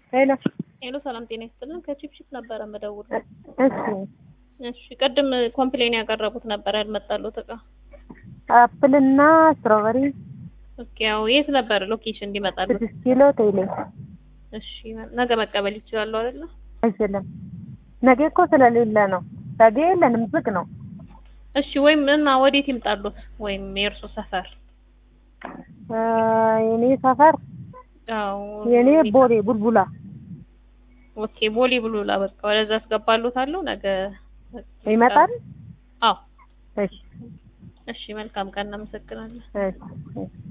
ሄሎ ሄሎ ሰላም ጤና ይስጥልን። ከቺፕቺፕ ነበረ መደውል። እሺ እሺ ቅድም ኮምፕሌን ያቀረቡት ነበር ያልመጣሉት እቃ። አፕል እና ስትሮበሪ ኦኬ ያው የት ነበር ሎኬሽን እንዲመጣሉት? ስድስት ኪሎ ቴሌ እሺ ነገ መቀበል ይችላሉ አይደለ? አይችልም። ነገ እኮ ስለሌለ ነው። ነገ የለንም፣ ዝግ ነው። እሺ ወይም እና ወዴት ይምጣሉት? ወይም የእርሶ ሰፈር? አ፣ የኔ ሰፈር አዎ የኔ ቦሌ ቡልቡላ። ኦኬ ቦሌ ብሉላ በቃ ወደዛ አስገባሉታለሁ ነገ ይመጣል። አዎ እሺ እሺ መልካም ቀን እናመሰግናለን። እሺ እሺ